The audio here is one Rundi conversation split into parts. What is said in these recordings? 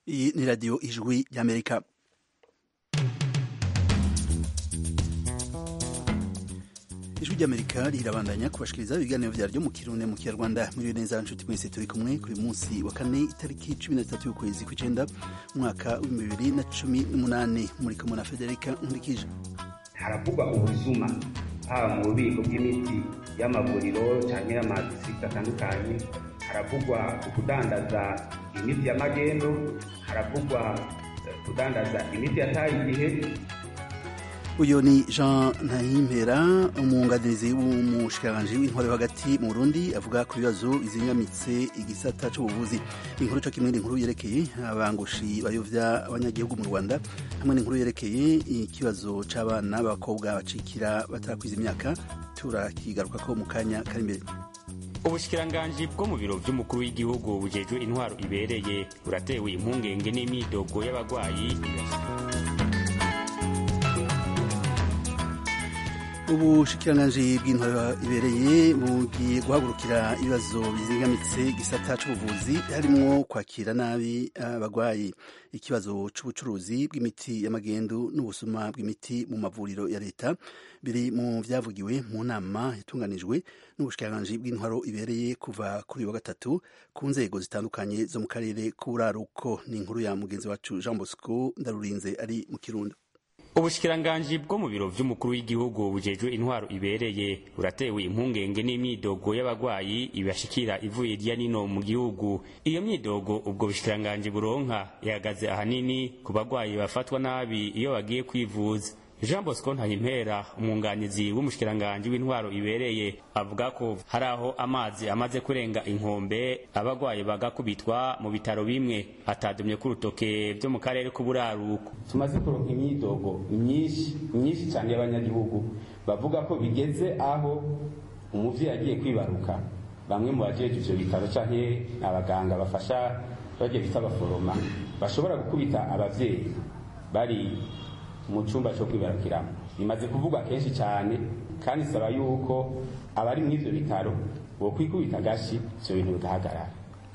iyi ni radiyo ijwi ry'amerika ijwi ry'amerika rirabandanya kubashikiriza ibiganiro vyaryo mu kirundi mu kinyarwanda muri neza nshuti mwese turi kumwe kuri munsi wa kane itariki cumi na zitatu y'ukwezi kw'icenda umwaka w'ibihumbi bibiri na cumi n'umunani muri kumwe na federika nkurikije haravugwa ubusuma haba mu bubiko bw'imiti y'amavuriro canke y'amadisitiri atandukanye haravugwa ukudandaza imiti y'amagendo haravugwa kudandaza imiti yataye igihe uyu ni jean ntahimpera umwunganizi w'umushikiranganji w'intwaro hagati mu burundi avuga ku bibazo bizingamitse igisata c'ubuvuzi inkuru co kimwe n'inkuru yerekeye abangushi bayovya abanyagihugu mu rwanda hamwe n'inkuru yerekeye ikibazo c'abana b'abakobwa bacikira batarakwiza imyaka turakigarukako mu kanya kari imbere ubushikiranganji bwo mu biro vy'umukuru w'igihugu bujejwe intwaro ibereye buratewe impungenge n'imyidogo y'abagwayi ubushikiranganji bw'intwaro ibereye bugiye guhagurukira ibibazo bizingamitse igisata c'ubuvuzi harimwo kwakira nabi abagwayi ikibazo c'ubucuruzi bw'imiti y'amagendu n'ubusuma bw'imiti mu mavuriro ya leta biri mu vyavugiwe mu nama yatunganijwe n'ubushikiranganji bw'intwaro ibereye kuva kuri wa gatatu ku nzego zitandukanye zo mu karere k'uburaruko ni inkuru ya mugenzi wacu jean bosco ndarurinze ari mu kirundo ubushikiranganji bwo mu biro vy'umukuru w'igihugu bujejwe intwaro ibereye buratewe impungenge n'imyidogo y'abagwayi ibashikira ivuye irya nino mu gihugu iyo myidogo ubwo bushikiranganji buronka ihagaze ahanini ku bagwayi bafatwa nabi iyo bagiye kwivuza jean bosco ntahimpera umwunganizi w'umushikiranganji w'intwaro ibereye avuga ko hari aho amazi amaze kurenga inkombe abagwayi bagakubitwa mu bitaro bimwe atadumye ku rutoke vyo mu karere k'uburaruko tumaze kuronka imyidogo myinshi myinshi cyane y'abanyagihugu bavuga ko bigeze aho umuvyeyi agiye kwibaruka bamwe mu bajeje ivyo bitaro canke abaganga bafasha bagiye bita abaforoma bashobora gukubita abavyeyi bari mu cyumba cyo kwibarukiramo bimaze kuvugwa kenshi cyane kandi isaba yuko abari muri ivyo bitaro bokwikubita agashi ivyo bintu bigahagarara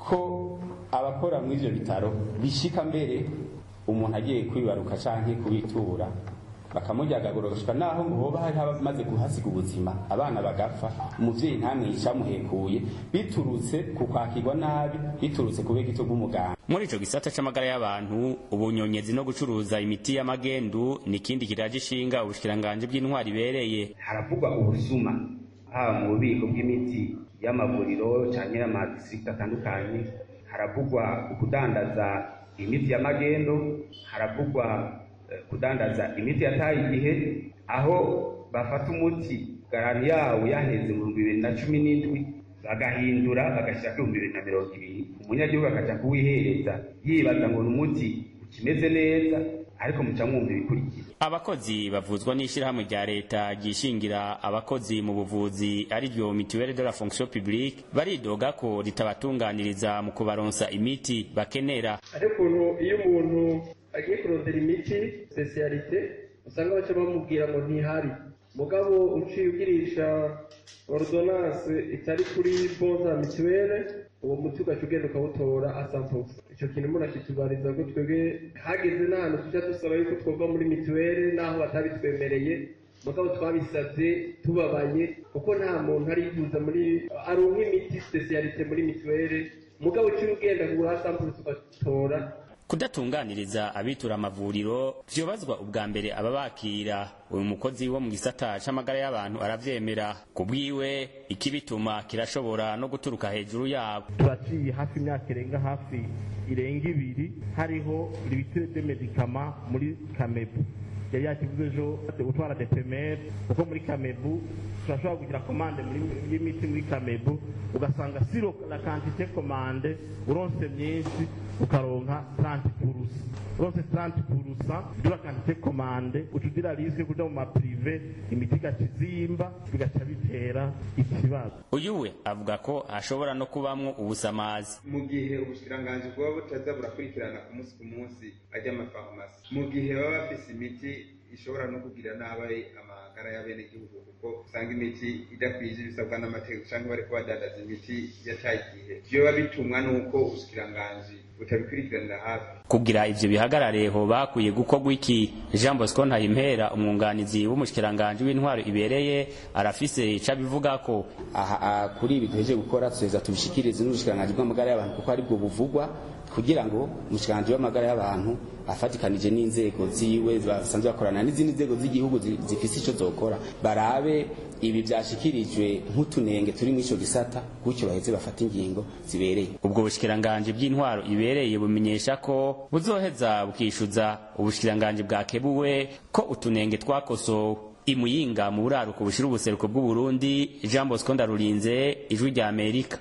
ko abakora muri ivyo bitaro bishika mbere umuntu agiye kwibaruka canke kubitura bakamujyagagura gushika naho hoba hari abamaze kuhasiga ubuzima abana bagapfa umuvyeyi ntamwica amuhekuye biturutse ku kwakirwa nabi biturutse ku bw'igito bw'umuganga muri ico gisata c'amagara y'abantu ubunyonyezi no gucuruza imiti y'amagendu ni ikindi kiraje ishinga ubushikiranganji bw'intwari ibereye haravugwa ubusuma haba mu bubiko bw'imiti y'amavuriro canke y'amadisitiri atandukanye haravugwa ukudandaza imiti y'amagendo haravugwa kudandaza imiti yataye igihe aho bafata umuti garanti yawo yaheze mu bihumbi bibiri na cumi n'indwi bagahindura bagashyira ku bihumbi bibiri na mirongo ibiri umunyagihugu akaja kuwihereza yibaza ngo ni umuti ukimeze neza ariko muca mwumva ibikurikira abakozi bavuzwa n'ishyirahamwe rya leta ryishingira abakozi mu buvuzi ari ryo mituelle de la fonction publique baridoga ko ritabatunganiriza mu kubaronsa imiti bakenera ariko ukuntu iyo umuntu agiye kurondera imiti spesialite usanga baca bamubwira ngo ntihari mugabo uciye ugirisha ordonance itari kuri bonza mituwele uwo muti ugaca ugenda ukawutora asampusa icyo kintu umuntu akitubariza ko twebwe hageze n'ahantu tujya dusaba yuko twova muri mituwele n'aho batabitwemereye mugabo twabisabye tubabaye kuko nta muntu arivuza muri aronka imiti spesialite muri mituwele mugabo uciye ugenda kugura asampusa ugatora kudatunganiriza abitura amavuriro vyobazwa ubwa mbere ababakira uyu mukozi wo mu gisata c'amagara y'abantu aravyemera ku bwiwe ikibituma kirashobora no guturuka hejuru yabo turaciye hafi imyaka irenga hafi irenga ibiri hariho ibitire de medikama muri kamebu yari yakivuze ejo gutwara depemere kuko muri kamebu turashobora kugira komande y'imiti muri kamebu ugasanga siro la kantite komande uronse myinshi ukaronka 30 purusa uronse 30 purusa dura kantite komande ucugira risike kuja mu maprive imiti igaca izimba bigaca bitera ikibazo uyu we avuga ko ashobora no kubamwo ubusamazi mu gihe ubushikiranganji bwaba butaza burakurikirana ku munsi ku munsi ajya amafarumasi mu gihe baba bafise imiti ishobora no kugirira nabi amagara y'abenegihugu kuko usanga imiti idakwije ibisabwa n'amategeko cyangwa bariko badandaza imiti yataye igihe vyoba bitumwa n'uko ubushikiranganji butabikurikiranira hafi kugira ivyo bihagarare hoba hakwiye gukorwa iki jean bosco ntayimpera umwunganizi w'umushikiranganji w'intwaro ibereye arafise ico abivuga ko aha kuri ibi duheje gukora tuheza tubishikirize n'ubushikiranganji bw'amagara y'abantu kuko aribwo buvugwa kugira ngo umushikiranganji w'amagara y'abantu afatikanije n'inzego ziwe basanzwe bakorana n'izindi nzego z'igihugu zifise ico zokora barabe ibi vyashikirijwe nk'utunenge turi muri ico gisata gutyo baheze bafata ingingo zibereye ubwo bushikiranganji bw'intwaro ibereye bumenyesha ko buzoheza bukishuza ubushikiranganji bwakebuwe ko utunenge twakosowe imuyinga mu buraruko bushira ubuseruko bw'uburundi jean bosco ndarurinze ijwi rya amerika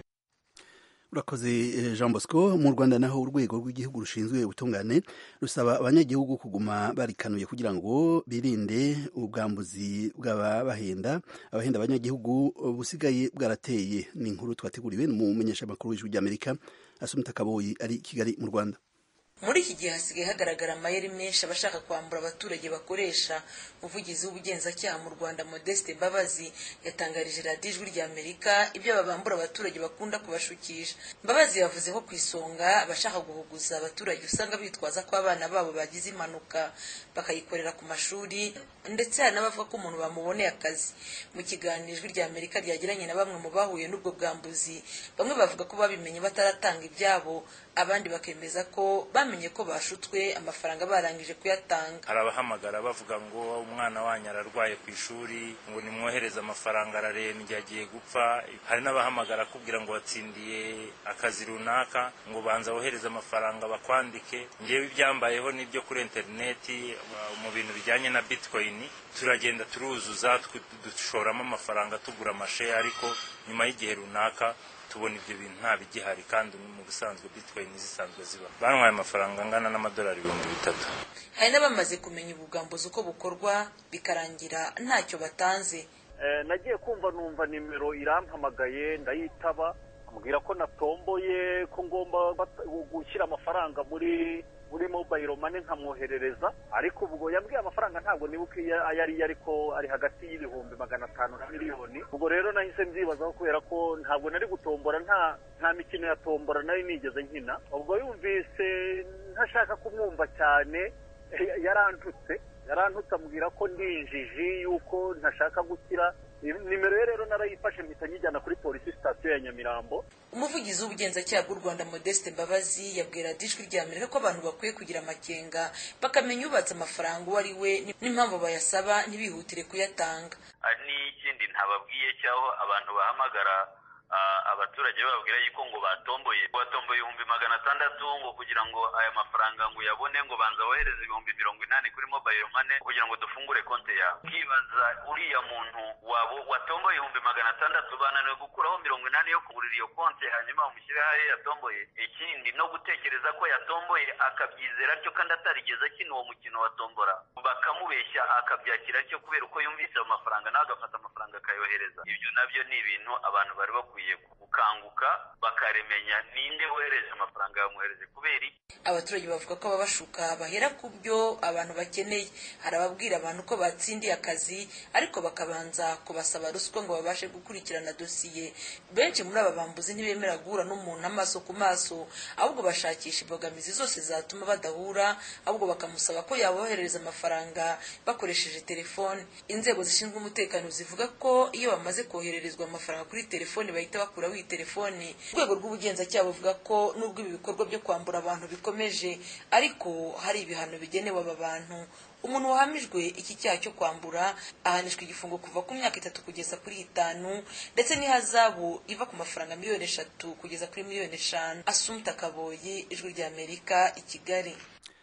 urakoze jean bosco mu rwanda naho urwego rw'igihugu rushinzwe ubutungane rusaba abanyagihugu kuguma barikanuye kugira ngo birinde ubwambuzi bw'ababahenda abahenda abanyagihugu busigaye bwarateye ni inkuru twateguriwe n'umumenyeshamakuru w'ijwi ry'amerika asumita kaboyi ari kigali mu rwanda muri iki gihe hasigaye hagaragara amayeri menshi abashaka kwambura abaturage bakoresha umuvugizi w'ubugenzacyaha mu rwanda modeste mbabazi yatangarije radiyo ijwi rya amerika ibyo babambura abaturage bakunda kubashukisha mbabazi yavuze ko ku isonga abashaka guhuguza abaturage usanga bitwaza ko abana babo bagize impanuka bakayikorera ku mashuri ndetse hari n'abavuga ko umuntu bamuboneye akazi mu kiganiro ijwi rya amerika ryagiranye na bamwe mu bahuye n'ubwo bwambuzi bamwe bavuga ko babimenye bataratanga ibyabo abandi bakemeza ko bamenye ko bashutswe amafaranga barangije kuyatanga hari abahamagara bavuga ngo umwana wanyu ararwaye ku ishuri ngo nimwohereze amafaranga ararembye agiye gupfa hari n'abahamagara akubwira ngo watsindiye akazi runaka ngo banza wohereze amafaranga bakwandike ngewe ibyambayeho n'ibyo kuri interineti mu bintu bijyanye na bitcoin turagenda turuzuza dushoramo amafaranga tugura amasheya ariko nyuma y'igihe runaka tubona ibyo bintu nta bigihari kandi mu busanzwe bitcoin zisanzwe ziba bantwaye amafaranga angana n'amadolari ibihumbi bitatu hari n'abamaze kumenya ubugambuzi uko bukorwa bikarangira ntacyo batanze nagiye kumva numva nimero irampamagaye ndayitaba ambwira ko natomboye ko ngomba gushyira amafaranga muri muri mobile money nkamwoherereza ariko ubwo yambwiye amafaranga ntabwo nibuka ayo ari ariko ari hagati y'ibihumbi magana atanu na miliyoni ubwo rero nahise mbyibazaho kubera ko ntabwo nari gutombora nta nta mikino ya tombora nari nigeze nkina ubwo yumvise ntashaka kumwumva cyane yarantutse yarantutse ambwira ko ndi injiji yuko ntashaka gukira nimero ye rero narayifashe mpita nyijyana kuri polisi sitasiyo ya nyamirambo umuvugizi w'ubugenzacyaha bw'u rwanda modeste mbabazi yabwira ijwi rya amerika ko abantu bakwiye kugira amakenga bakamenya ubatse amafaranga uwo ari we n'impamvu bayasaba ntibihutire kuyatanga n'ikindi ntababwiye cyaho abantu bahamagara abaturage bababwira yuko ngo batomboye batomboye ibihumbi magana atandatu ngo kugira ngo aya mafaranga ngo uyabone ngo banza wohereze ibihumbi mirongo inani kuri mobile money kugira ngo dufungure konti yawe ukibaza uriya muntu wabo watomboye ibihumbi magana atandatu bananiwe gukuraho mirongo inani yo kugurira iyo konti hanyuma bamushyireho ayo yatomboye ikindi no gutekereza ko yatomboye akabyizera atyo kandi atarigeze akina uwo mukino wa tombora bakamubeshya akabyakira atyo kubera uko yumvise ayo mafaranga nawe agafata amafaranga akayohereza ibyo nabyo ni ibintu abantu bari bakwiye gukanguka bakaremenya ninde wohereje amafaranga yamuhereje kubera iki abaturage bavuga ko ababashuka bahera ku byo abantu bakeneye hari ababwira abantu ko batsindiye akazi ariko bakabanza kubasaba ruswa ngo babashe gukurikirana dosiye benshi muri aba bambuzi ntibemera guhura n'umuntu amaso ku maso ahubwo bashakisha imbogamizi zose zatuma badahura ahubwo bakamusaba ko yaboherereza amafaranga bakoresheje telefone inzego zishinzwe umutekano zivuga ko iyo bamaze kohererezwa amafaranga kuri telefone bahita bakuraho iyi telefone urwego rw'ubugenzacyaha buvuga ko nubwo ibi bikorwa byo kwambura abantu bikomeje ariko hari ibihano bigenewe aba bantu umuntu wahamijwe iki cyaha cyo kwambura ahanishwa igifungo kuva ku myaka itatu kugeza kuri itanu ndetse n'ihazabu iva ku mafaranga miliyoni eshatu kugeza kuri miliyoni eshanu asumta kaboyi ijwi rya amerika i kigali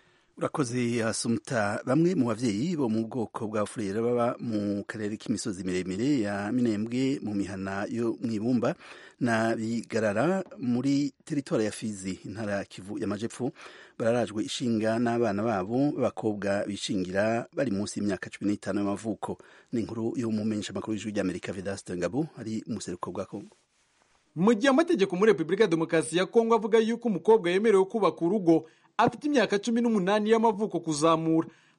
urakoze asumta bamwe mu babyeyi bo mu bwoko bwa furera baba mu karere k'imisozi miremire ya minembwe mu mihana yo mu ibumba na bigarara muri teritori ya fizi intara ya kivu y'amajepfo bararajwe ishinga n'abana babo b'abakobwa bishingira bari munsi y'imyaka cumi n'itanu y'amavuko ni inkuru y'umumenyesha makuru w'ijwi ry'amerika vedaste ngabo ari mu buseruko bwa kongo mu gihe amategeko muri repubulika ya demokarasi ya kongo avuga yuko umukobwa yemerewe kubaka urugo afite imyaka cumi n'umunani y'amavuko kuzamura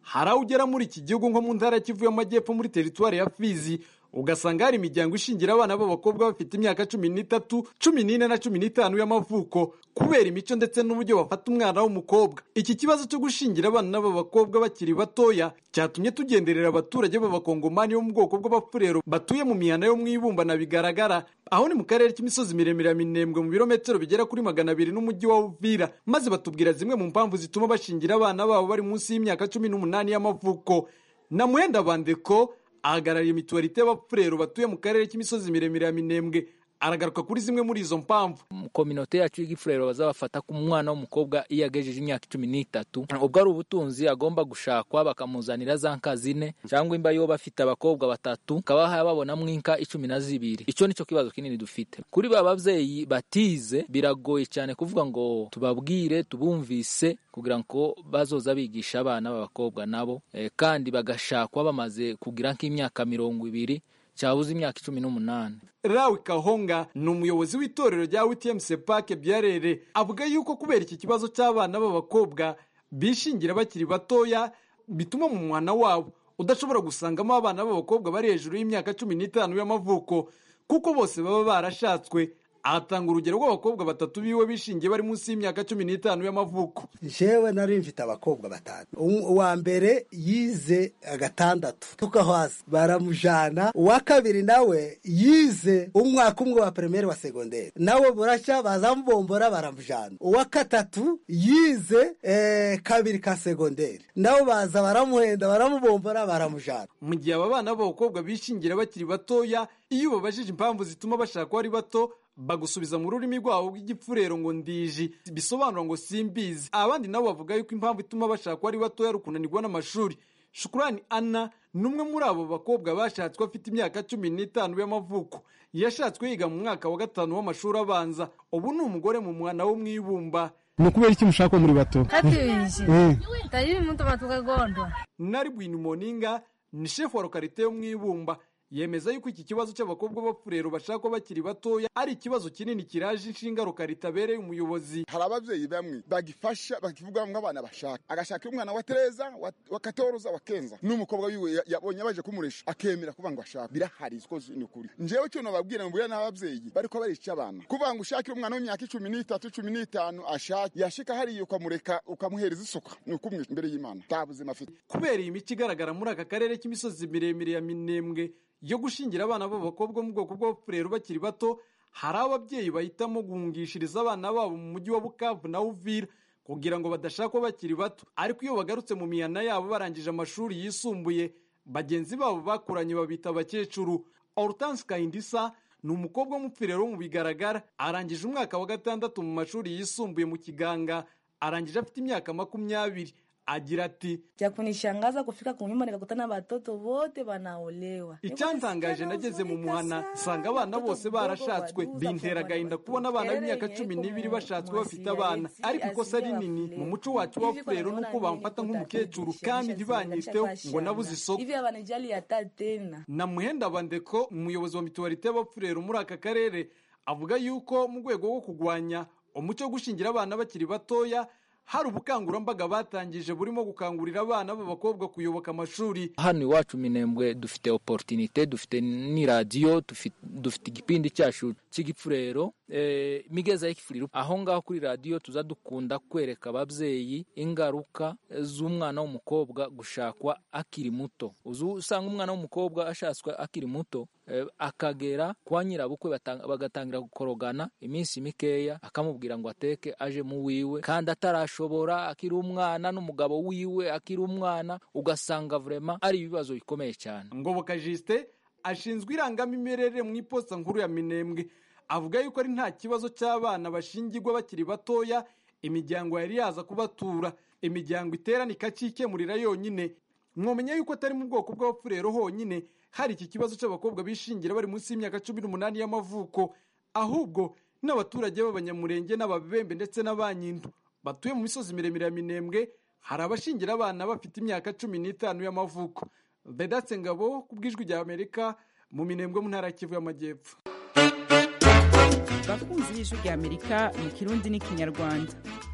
hari aho ugera muri iki gihugu nko mu ntara ya kivu y'amajyepfo muri teritwari ya fizi ugasanga hari imiryango ishingira abana b'abakobwa bafite imyaka cumi n'itatu cumi n'ine na cumi n'itanu y'amavuko kubera imico ndetse n'uburyo bafata umwana w'umukobwa iki kibazo cyo gushingira abana b'abakobwa bakiri batoya cyatumye tugenderera abaturage b'abakongomani bo mu bwoko bw'abafurero batuye mu mihana yo mu ibumba na bigaragara aho ni mu karere k'imisozi miremire ya minembwe mu birometero bigera kuri magana abiri n'umujyi wa uvira maze batubwira zimwe mu mpamvu zituma bashingira abana babo bari munsi y'imyaka cumi n'umunani y'amavuko na muhenda bandeko ahagarariye mituwarite y'abafurero batuye mu karere k'imisozi miremire ya minembwe aragaruka kuri zimwe muri izo mpamvu kominote yacu y'igifurero bazabafata ku mwana w'umukobwa iyo agejeje imyaka cumi n'itatu ubwo ari ubutunzi agomba gushakwa bakamuzanira za nka zine cyangwa imba yo bafite abakobwa batatu bakaba babonamo inka icumi na zibiri icyo nicyo kibazo kinini dufite kuri ba babyeyi batize biragoye cyane kuvuga ngo tubabwire tubumvise kugira ngo bazoza bigisha abana b'abakobwa nabo kandi bagashakwa bamaze kugira nk'imyaka mirongo ibiri cyabuze imyaka icumi n'umunani rawi kahonga ni umuyobozi w'itorero rya wtm sepake byarere avuga yuko kubera iki kibazo cy'abana b'abakobwa bishingira bakiri batoya bituma mu mwana wabo udashobora gusangamo abana b'abakobwa bari hejuru y'imyaka cumi n'itanu y'amavuko kuko bose baba barashatswe ahatanga urugero rw'abakobwa batatu biwe bishingiye bari munsi y'imyaka cumi n'itanu y'amavuko jewe nari mfite abakobwa batanu uwa mbere yize gatandatu tuka hasi baramujana uwa kabiri nawe yize umwaka umwe wa primaire wa segonderi nawe buracya bazamubombora baramujana uwa gatatu yize eh, kabiri ka segonderi nawe baza baramuhenda baramubombora baramujana mu gihe aba bana b'abakobwa bishingira bakiri batoya iyo ubabajije impamvu zituma bashaka ari bato bagusubiza mu rurimi rwabo rw'igipfurero ngo ndiji bisobanura ngo simbizi abandi nabo bavuga yuko impamvu ituma bashaka ari batoya ari ukunanirwa n'amashuri shukurani ana ni umwe muri abo bakobwa bashatswe afite imyaka cumi n'itanu y'amavuko yashatswe yiga mu mwaka wa gatanu w'amashuri abanza ubu ni umugore mu mwana wo mu ibumba ni ukubera iki mushaka muri bato katibizi tayiri mtu matukagondo nari bwini moninga ni shefu wa lokarite yo mu ibumba yemeza yuko iki kibazo cy'abakobwa b'abafurero bashakwa bakiri batoya ari ikibazo kinini kiraje inshinga ritabereye umuyobozi hari ababyeyi bamwe bagifasha bakivuga nk'abana bashaka agashaka umwana wa tereza wa katoroza wa kenza n'umukobwa wiwe yabonye baje kumuresha akemera kuvuga ngo ashaka birahari isiko ni ukuri njyewe cyo nababwira ngo n'ababyeyi bariko barica abana kuvuga ngo ushakire umwana w'imyaka icumi n'itatu cumi n'itanu ashaka yashika hariya ukamureka ukamuhereza isuka ni ukumwica imbere y'imana nta buzima afite kubera iyi mico igaragara muri aka karere k'imisozi miremire ya minembwe yo gushingira abana b'abakobwa mu bwoko bw'abafurero bakiri bato hari ababyeyi bahitamo guhungishiriza abana babo mu mujyi wa bukavu na uvira kugira ngo badashakwa bakiri bato ariko iyo bagarutse mu mihana yabo barangije amashuri yisumbuye bagenzi babo bakuranye babita abakecuru hortense kayindisa ni umukobwa w'umupfirero wo mu bigaragara arangije umwaka wa gatandatu mu mashuri yisumbuye mu kiganga arangije afite imyaka makumyabiri agira ati cha kunishangaza kufika kunyumba nikakutana watoto wote wanaolewa icyantangaje nageze mu muhana nsanga abana bose barashatswe bintera agahinda kubona abana b'imyaka cumi n'ibiri bashatswe bafite abana ariko ikosa rinini mu muco wacu wa furero nuko bamfata nk'umukecuru kandi ntibanyiteho ngo nabuze isoko hivi hawanijali hata tena na muhenda bandeko umuyobozi wa mituwarite y'abafurero muri aka karere avuga yuko mu rwego rwo kurwanya umuco wo gushingira abana bakiri batoya hari ubukangurambaga batangije burimo gukangurira abana b'abakobwa kuyoboka amashuri hano iwacu minembwe dufite oporutinite dufite n'iradiyo dufite igipindi cyacu cy'igipfurero imigeza y'igipfuriro aho ngaho kuri radiyo tuza dukunda kwereka ababyeyi ingaruka z'umwana w'umukobwa gushakwa akiri muto usanga umwana w'umukobwa ashatswe akiri muto akagera kwa nyirabukwe bagatangira gukorogana iminsi mikeya akamubwira ngo ateke aje mu wiwe kandi atarashobora akiri umwana n'umugabo wiwe akiri umwana ugasanga vurema ari ibibazo bikomeye cyane ngoboka jisite ashinzwe irangamimerere mu iposita nkuru ya minembwe avuga yuko ari nta kibazo cy'abana bashingirwa bakiri batoya imiryango yari yaza kubatura imiryango iterana ikakikemurira yonyine mwomenya yuko atari mu bwoko bw'abafurero honyine hari iki kibazo cy'abakobwa bishingira bari munsi y'imyaka cumi n'umunani y'amavuko ahubwo n'abaturage b'abanyamurenge n'ababembe ndetse n'abanyindu batuye mu misozi miremire ya minembwe hari abashingira abana bafite imyaka cumi n'itanu y'amavuko vedatse ngabo ku bw'ijwi rya amerika mu minembwe mu ntara ya kivu y'amajyepfo bakunzi y'ijwi rya amerika mu kirundi n'ikinyarwanda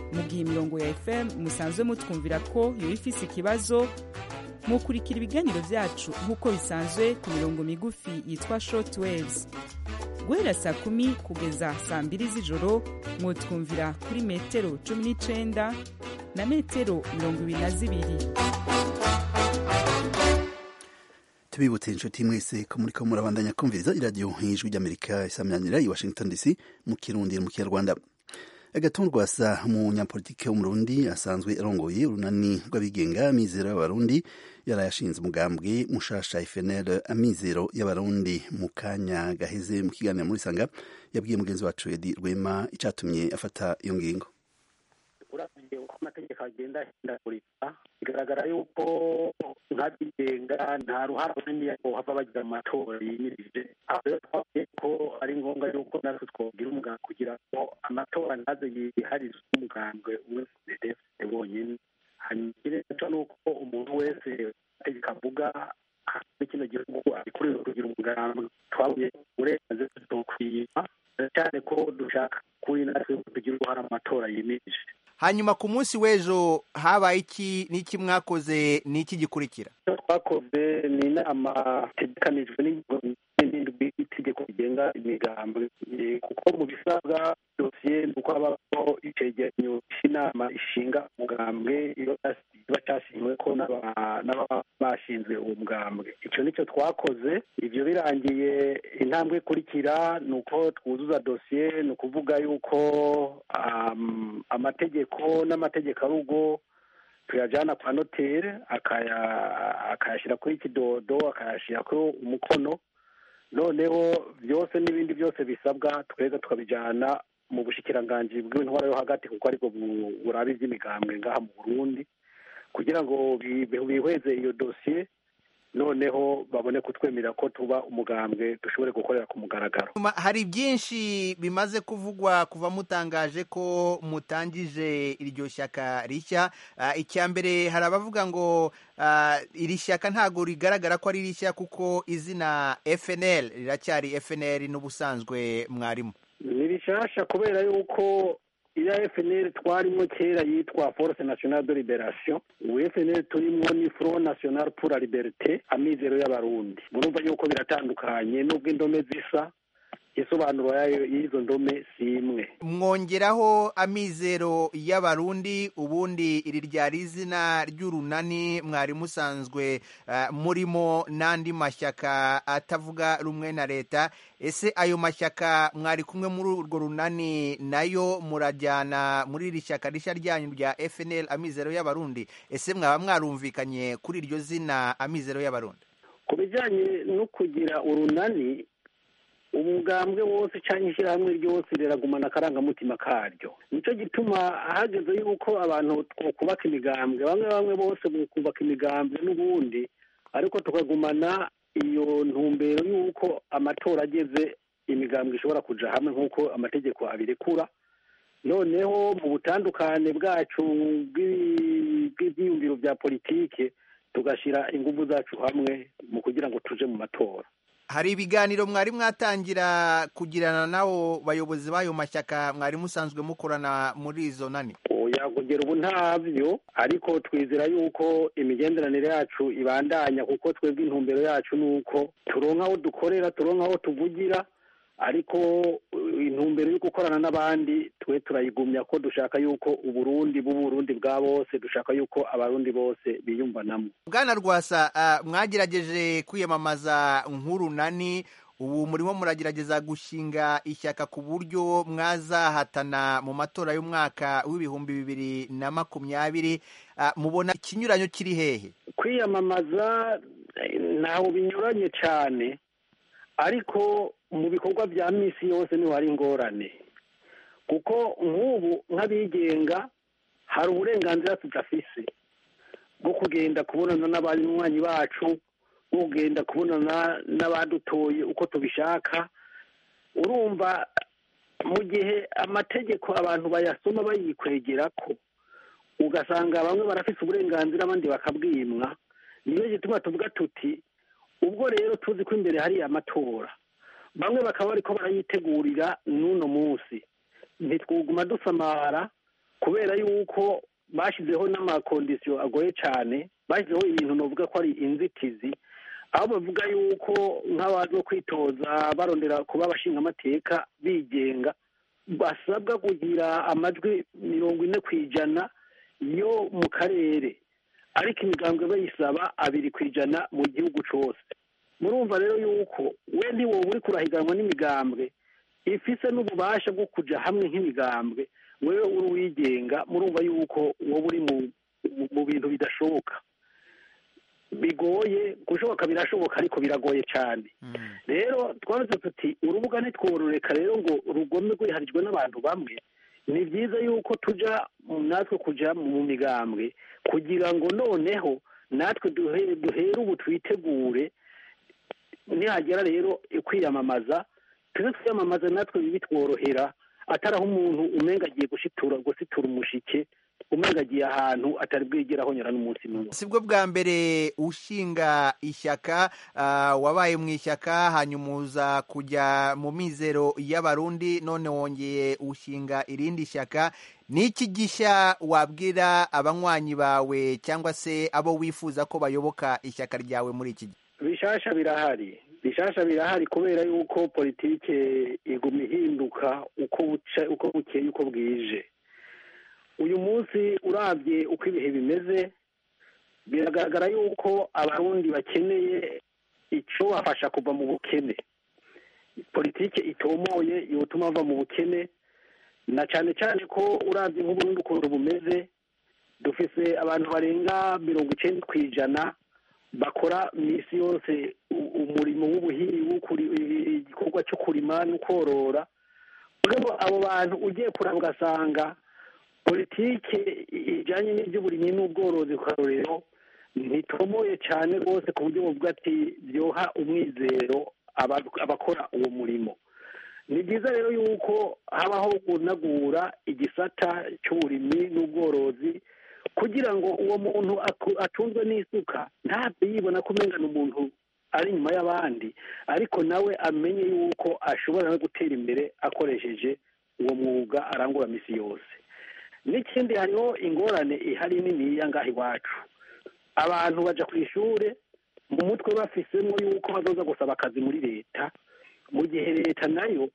mu gihe imirongo ya fm musanzwe mutwumvira ko yoba ifise ikibazo mukurikira ibiganiro vyacu nk'uko bisanzwe ku mirongo migufi yitwa short waves guhera saa kumi kugeza saa mbiri z'ijoro mwotwumvira kuri metero cumi n'icenda na metero mirongo ibiri na zibiri tubibutse inshuti mwese ko muriko murabandanya kumviriza iradiyo nk'ijwi ry'amerika isamyanira i washington dc mu kirundi no mu kinyarwanda agatuntu rwasa umunyapolitike w'umurundi asanzwe arongoye urunani rw'abigenga amizero y'abarundi yarayashinze umugambwe mushasha fnl amizero y'abarundi mu kanya gaheze mu kiganiro muri sanga yabwiye mugenzi wacu edi rwema icatumye afata iyo ngingo uravye uko amategeko agenda ahindagurika bigaragara yuko nk'abigenga nta ruhara runini hava bagira mu matora yimirije aho rero twavuye ko ari ngombwa yuko natwe twogira umuganga kugira ngo amatora ntaze yiharizwe umugambwe umwe defite wonyine hanyuma ikindi naco ni uko umuntu wese amategeko avuga muri kino gihugu abikuriwe kugira umugambwe twabuye uburenganzira tuzokwima cyane ko dushaka kuri natwe tugira uruhara mu matora yimirije hanyuma ku munsi w'ejo habaye iki n'iki mwakoze n'iki gikurikira icyo twakoze ni inama itegekanijwe n'indwi y'itegeko rigenga imigambi kuko mu bisabwa dosiye ni uko habaho icegeranyo cy'inama ishinga umugambwe iyo kiba cyashyizwe ko n'ababa bashinzwe uwo mugambwe icyo nicyo twakoze ibyo birangiye intambwe ikurikira ni uko twuzuza dosiye ni ukuvuga yuko amategeko n'amategeko arugo tuyajyana kwa noteri akayashyira kuri kidodo akayashyira kuri umukono noneho byose n'ibindi byose bisabwa tweza tukabijyana mu bushikiranganji bw'intwara yo hagati kuko aribwo buraba iby'imigambwe ngaha mu burundi kugira ngo bihweze iyo dosiye noneho babone kutwemera ko tuba umugambwe dushobore gukorera ku mugaragaro hari byinshi bimaze kuvugwa kuva mutangaje ko mutangije iryo shyaka rishya icya mbere hari abavuga ngo iri shyaka ntabwo rigaragara ko ari rishya kuko izina fnl riracyari fnl n'ubusanzwe mwarimu ni rishasha kubera yuko iya fnl twarimo kera yitwa force nationale de liberation ubu fnl turimo ni front national pour la liberté amizero y'abarundi murumva yuko biratandukanye n'ubwo indome zisa isobanuro yayo y'izo ndome si imwe mwongeraho amizero y'abarundi ubundi iri ryari izina ry'urunani mwari musanzwe uh, murimo n'andi mashyaka atavuga rumwe na leta ese ayo mashyaka mwari kumwe muri urwo runani nayo murajyana muri iri shyaka rishya ryanyu rya fnl amizero y'abarundi ese mwaba mwarumvikanye kuri iryo zina amizero y'abarundi ku bijyanye no kugira urunani umugambwe wose cyangwa ishyirahamwe ryose riragumana akarangamutima karyo nicyo gituma hageze yuko abantu twubaka imigambwe bamwe bamwe bose kubaka imigambwe n'ubundi ariko tukagumana iyo ntumbero y'uko amatora ageze imigambwe ishobora kujya hamwe nk'uko amategeko abirekura noneho mu butandukane bwacu bw'ibyiyumviro bya politike tugashyira ingufu zacu hamwe mu kugira ngo tuje mu matora hari ibiganiro mwari mwatangira kugirana n'abo bayobozi b'ayo mashyaka mwari musanzwe mukorana muri izo nani oya kugera ubu ntabyo ariko twizera yuko imigenderanire yacu ibandanya kuko twebwe intumbero yacu ni uko turonka aho dukorera turonka aho tuvugira ariko intumbero yo gukorana n'abandi twe turayigumya ko dushaka yuko uburundi bw'uburundi bwa bose dushaka yuko abarundi bose biyumvanamo bwana rwasa mwagerageje kwiyamamaza nk'urunani ubu murimo muragerageza gushinga ishyaka ku buryo mwazahatana mu matora y'umwaka w'ibihumbi bibiri na makumyabiri mubona ikinyuranyo kiri hehe kwiyamamaza ntaho binyuranye cyane ariko mu bikorwa bya minsi yose niho hari ingorane kuko nk'ubu nk'abigenga hari uburenganzira tudafise bwo kugenda kubonana n'abanywanyi bacu bwo kugenda kubonana n'abadutoye uko tubishaka urumva mu gihe amategeko abantu bayasoma bayikwegera ko ugasanga bamwe barafise uburenganzira abandi bakabwimwa niyo gituma tuvuga tuti ubwo rero tuzi ko imbere hari amatora bamwe bakaba bariko barayitegurira n'uno munsi ntitwuguma dusamara kubera yuko bashyizeho n'amakondisiyo agoye cyane bashyizeho ibintu navuga ko ari inzitizi aho bavuga yuko nk'abaje kwitoza barondera kuba abashingamateka bigenga basabwa kugira amajwi mirongo ine ku ijana yo mu karere ariko imigambwe bayisaba abiri ku ijana mu gihugu cyose murumva rero yuko we ntiwoba uri kurahiganwa n'imigambwe ifise n'ububasha bwo kujya hamwe nk'imigambwe wewe uri uwigenga murumva yuko wowe uri mu bintu bidashoboka bigoye gushoboka birashoboka ariko biragoye cyane rero twavuze tuti urubuga ntitwororeka rero ngo rugome rwiharijwe n'abantu bamwe ni byiza yuko tujya natwe kujya mu migambwe kugira ngo noneho natwe duhere ubu twitegure nihagera rero kwiyamamaza tuze twiyamamaza natwe bitworohera atari aho umuntu umenga agiye gushitura gusitura umushike umenga agiye ahantu atari bwigere ahonyora n'umunsi n'umwe si bwo bwa mbere ushinga ishyaka wabaye mu ishyaka hanyuma uza kujya mu mizero y'abarundi none wongeye ushinga irindi shyaka ni iki gishya wabwira abanywanyi bawe cyangwa se abo wifuza ko bayoboka ishyaka ryawe muri iki gihe bishasha birahari bishasha birahari kubera yuko politike iguma ihinduka uko buca uko bukeye uko bwije uyu munsi urabye uko ibihe bimeze biragaragara yuko abarundi bakeneye icyo bafasha kuva mu bukene politike itomoye yotuma bava mu bukene na cyane cyane ko urabye nk'uburundi ukuntu bumeze dufise abantu barenga mirongo icyenda ku ijana bakora minsi yose umurimo w'ubuhinzi igikorwa cyo kurima no korora abo bantu ugiye kuraba ugasanga politike ijyanye n'iby'uburimyi n'ubworozi ku karorero ntitomoye cyane rwose ku buryo buvuga ati byoha umwizero abakora uwo murimo ni byiza rero yuko habaho kunagura igisata cy'uburimyi n'ubworozi kugira ngo uwo muntu atunzwe n'isuka ntabwo yibona ko umenya umuntu ari inyuma y'abandi ariko nawe amenye yuko ashobora no gutera imbere akoresheje uwo mwuga arangura minsi yose n'ikindi hariho ingorane ihari niniya ngaha iwacu abantu bajya ku ishuri mu mutwe bafisemo yuko bazoza gusaba akazi muri leta mu gihe leta nayo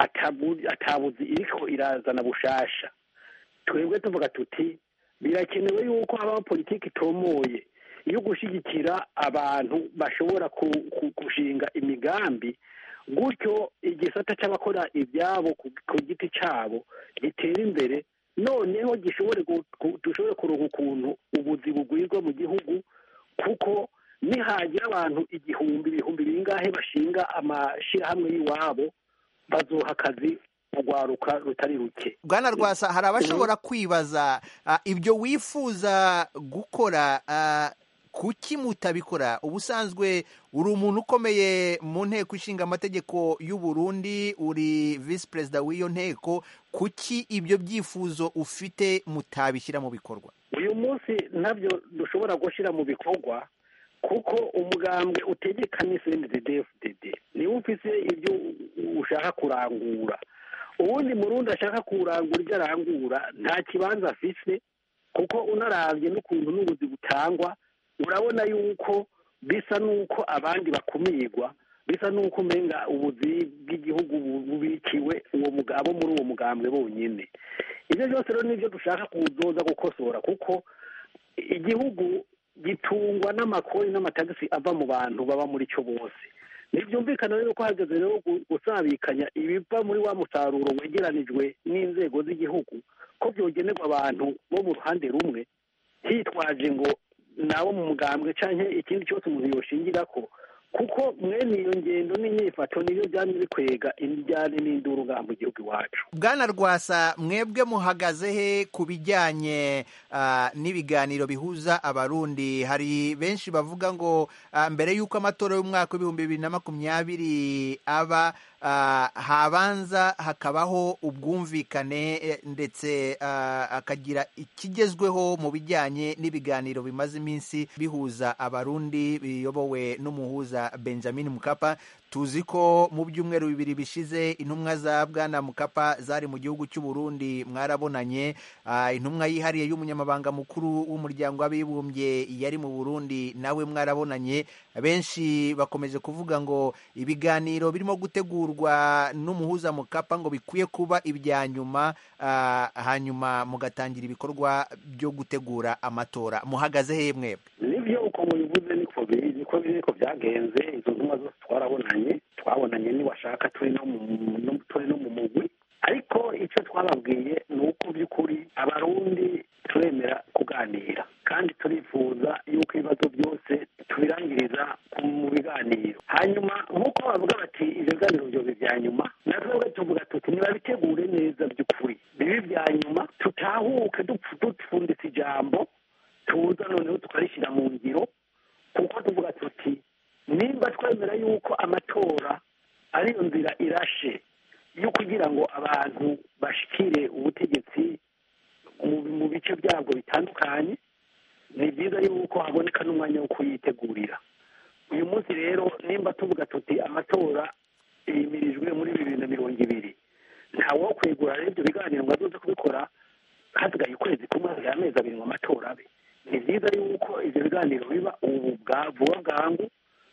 atabuzi iriko irazana bushasha twebwe tuvuga tuti birakenewe yuko habaho politiki itomoye yo gushyigikira abantu bashobora gushinga imigambi gutyo igisata cy'abakora ibyabo ku giti cyabo gitera imbere noneho gishobore dushobore kuronka ukuntu ubuzi bugwirwa mu gihugu kuko nihagira abantu igihumbi ibihumbi bingahe bashinga amashyirahamwe y'iwabo bazoha akazi urwaruka rutari ruke bwana rwasa hari abashobora kwibaza ibyo wifuza gukora kuki mutabikora ubusanzwe uri umuntu ukomeye mu nteko ishinga amategeko y'u Burundi uri visi perezida w'iyo nteko kuki ibyo byifuzo ufite mutabishyira mu bikorwa uyu munsi ntabyo dushobora gushyira mu bikorwa kuko umugambwe utegeka ni cndddfdd niwe ufite ibyo ushaka kurangura ubundi murundi ashaka kurangura ibyo arangura nta kibanza afise kuko unarabye n'ukuntu n'ubuzi butangwa urabona yuko bisa n'uko abandi bakumirwa bisa n'uko umenga ubuzi bw'igihugu bubikiwe uwo mugabo muri uwo mugambwe bonyine ibyo byose rero nibyo dushaka kuzoza gukosora kuko igihugu gitungwa n'amakori n'amatagisi ava mu bantu baba muri cyo bose ntibyumvikana rero ko hageze rero gusabikanya ibiva muri wa musaruro wegeranijwe n'inzego z'igihugu ko byogenerwa abantu bo mu ruhande rumwe hitwaje ngo nabo mu mugambwe cyangwa ikindi cyose umuntu yoshingira ko kuko mwene iyo ngendo n'imyifato niyo byari bikwega imijyane n'induru ngaha mu gihugu iwacu bwana rwasa mwebwe muhagaze he ku bijyanye n'ibiganiro bihuza abarundi hari benshi bavuga ngo mbere y'uko amatora y'umwaka w'ibihumbi bibiri na makumyabiri aba habanza hakabaho ubwumvikane ndetse akagira ikigezweho mu bijyanye n'ibiganiro bimaze iminsi bihuza abarundi biyobowe n'umuhuza benjamin mukapa tuzi ko mu byumweru bibiri bishize intumwa za bwana mukapa zari mu gihugu cy'u Burundi mwarabonanye Ah, intumwa yihariye y'umunyamabanga mukuru w'umuryango w'abibumbye yari mu Burundi nawe mwarabonanye benshi bakomeje kuvuga ngo ibiganiro birimo gutegurwa n'umuhuza mukapa ngo bikwiye kuba ibya nyuma ah, hanyuma mugatangira ibikorwa byo gutegura amatora muhagaze he mwebwe nibyo uko mubivuze niko biri niko biri niko byagenze izo ntumwa zose twarabonanye twabonanye niwashaka turi no mu no- turi no mu mugwi ariko icyo twababwiye ni uko by'ukuri abarundi turemera kuganira kandi turifuza yuko ibibazo byose tubirangiriza ku- mu biganiro hanyuma nk'uko bavuga bati ibyo biganiro byobe bya nyuma natwe tuvuga tuti nibabitegure neza by'ukuri bibe ibya nyuma tutahuke dupfu- dupfunditse ijambo tuza noneho tukarishyira mu ngiro kuko tuvuga tuti nimba twemera yuko amatora ariyo nzira irashe yo kugira ngo abantu bashikire ubutegetsi mu- mu bice byabwo bitandukanye ni byiza yuko haboneka n'umwanya wo kuyitegurira uyu munsi rero nimba tuvuga tuti amatora yimirijwe muri bibiri na mirongo ibiri ntawe wo kwegura rero ibyo biganiro ngo azoze kubikora hasigaye ukwezi kumwe hasigaye amezi abiri ngo amatora abe ni byiza yuko ibyo biganiro biba ubu bwa vuba bwangu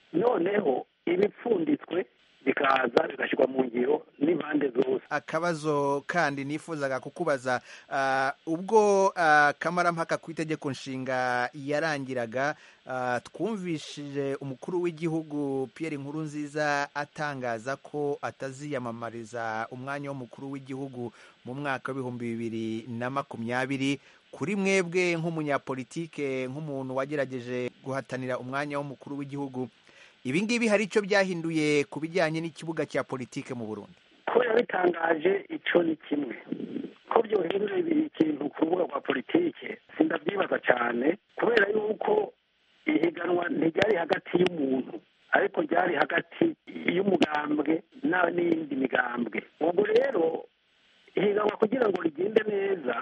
noneho ibipfunditswe bikaza bigashyirwa mu ngiro n'impande zose akabazo kandi nifuzaga kukubaza ah, ubwo ah, kamarampaka ku itegeko nshinga yarangiraga ah, twumvishije umukuru w'igihugu Pierre Nkurunziza atangaza ko ataziyamamariza umwanya w'umukuru w'igihugu mu mwaka w'ibihumbi bibiri na makumyabiri kuri mwebwe nk'umunyapolitike nk'umuntu wagerageje guhatanira umwanya w'umukuru w'igihugu ibi ngibi hari icyo byahinduye ku bijyanye n'ikibuga cya politike mu Burundi kubera bitangaje icyo ni kimwe ko byohindura ikintu ku rubuga rwa politike sindabyibaza cyane kubera yuko ihiganwa ntiryari hagati y'umuntu ariko ryari hagati y'umugambwe na- n'iyindi migambwe ubwo rero ihiganwa kugira ngo rigende neza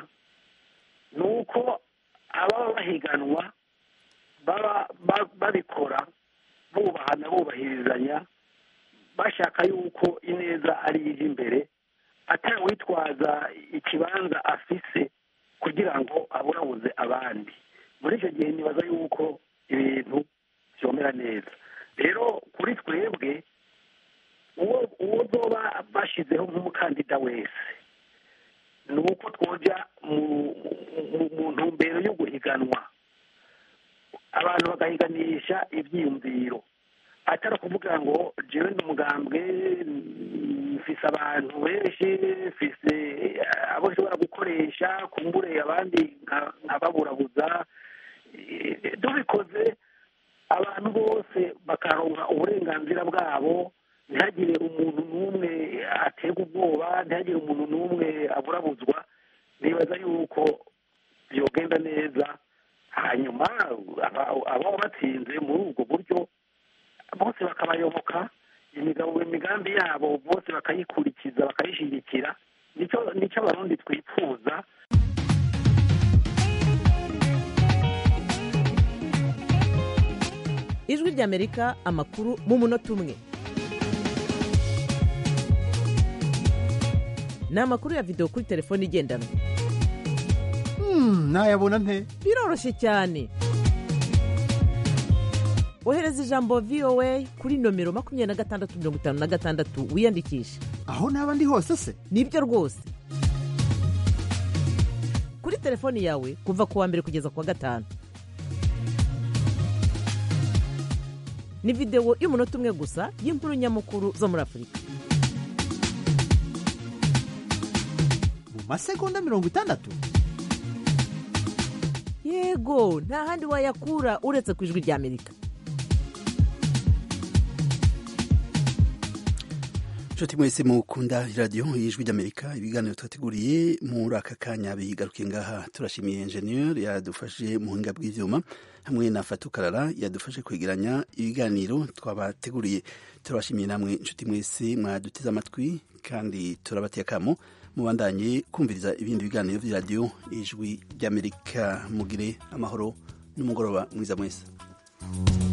ni uko ababa bahiganwa baba ba- babikora bubahana bubahirizanya bashaka yuko ineza ari ije imbere atawitwaza ikibanza afise kugira ngo aburabuze abandi muri icyo gihe nibaza yuko ibintu byomera neza rero kuri twebwe uwo uwo zoba bashyizeho nk'umukandida wese ni uko twoja mu- mu- mu ntumbero yo guhiganwa abantu bagahiganisha ibyiyumviro atari ukuvuga ngo jewe ni umugambwe mfise abantu benshi mfise eh, abo nshobora gukoresha kumbure abandi nka- nkababurabuza Eh, tubikoze abantu bose bakaronka uburenganzira bwabo ntihagire umuntu n'umwe aterwa ubwoba ntihagire umuntu n'umwe aburabuzwa nibaza yuko byogenda neza hanyuma aba- ababa batsinze muri ubwo buryo bose bakabayoboka imigabo imigambi yabo bose bakayikurikiza bakayishyigikira nicyo nicyo abarundi twifuza ijwi ry'amerika amakuru mu munota umwe ni amakuru ya videwo kuri telefone igendanwa nayabona nte biroroshye cyane ohereza ijambo voa kuri nomero makumyabiri na gatandatu mirongo itanu na gatandatu wiyandikishe aho naba ndi hose se nibyo rwose kuri telefoni yawe kuva ku wa mbere kugeza ku wa gatanu ni videwo y'umunota umwe gusa y'inkuru nyamukuru zo muri afurika mu masegonda mirongo itandatu yego nta handi wayakura uretse ku ijwi ry'amerika nshuti mwese mukunda radiyo y'ijwi ry'amerika ibiganiro twateguriye muri aka kanya bigaruke ngaha turashimiye enjeniyeri yadufashe mu buhinga bw'ibyuma hamwe na fatukarara yadufashe kwegeranya ibiganiro twabateguriye turabashimiye namwe inshuti mwese mwaduteze amatwi kandi turabateye akamo mubandanye kumviriza ibindi biganiro by'iradiyo ijwi ry'amerika mugire amahoro n'umugoroba mwiza mwese